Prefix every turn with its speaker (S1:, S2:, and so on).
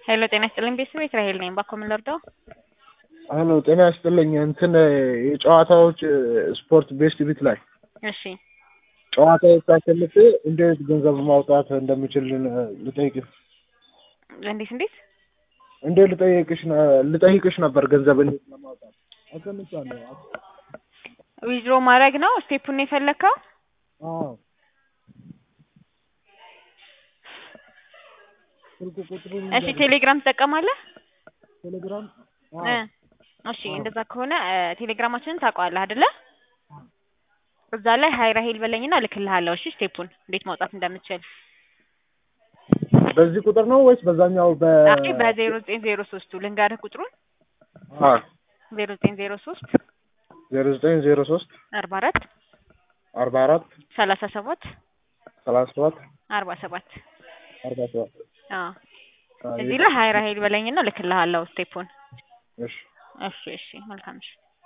S1: ሄሎ ጤና ይስጥልኝ ቤተሰብ ራሄል ነኝ። ባኮ ምን ልርዳው?
S2: ሄሎ ጤና ይስጥልኝ። እንትን የጨዋታዎች ስፖርት ቤስት ቢት ላይ
S1: እሺ
S2: ጨዋታዎች አሸንፌ እንዴት ገንዘብ ማውጣት እንደምችል ልጠይቅሽ
S1: እንዴት እንዴት
S2: እንዴት ልጠይቅሽ ነ- ልጠይቅሽ ነበር ገንዘብ እንዴት ለማውጣት አሸንቻለሁ።
S1: ዊዝድሮ ማድረግ ነው ስቴፑን ነው የፈለግከው?
S2: አዎ ስልክ ቁጥሩን
S1: እሺ ቴሌግራም ትጠቀማለህ?
S2: ቴሌግራም
S1: እ እሺ እንደዛ ከሆነ እ ቴሌግራማችንን ታውቀዋለህ አይደለ? እዛ ላይ ሀይ ራሄል በለኝና እልክልሃለሁ። እሺ ስቴፑን እንዴት ማውጣት እንደምችል
S2: በዚህ ቁጥር ነው ወይስ በዛኛው በ
S1: አይ በዜሮ ዘጠኝ ዜሮ ሶስቱ ልንገርህ ቁጥሩን
S2: አ
S1: ዜሮ ዘጠኝ ዜሮ ሶስት
S2: ዜሮ ዘጠኝ ዜሮ ሶስት
S1: አርባ አራት
S2: አርባ አራት
S1: ሰላሳ ሰባት
S2: ሰላሳ ሰባት
S1: አርባ ሰባት
S2: አርባ ሰባት
S1: አዎ እዚህ ላይ ሀይ ራሄል በለኝና እልክልሃለሁ ስቴፑን።
S2: እሺ
S1: እሺ እሺ መልካም እሺ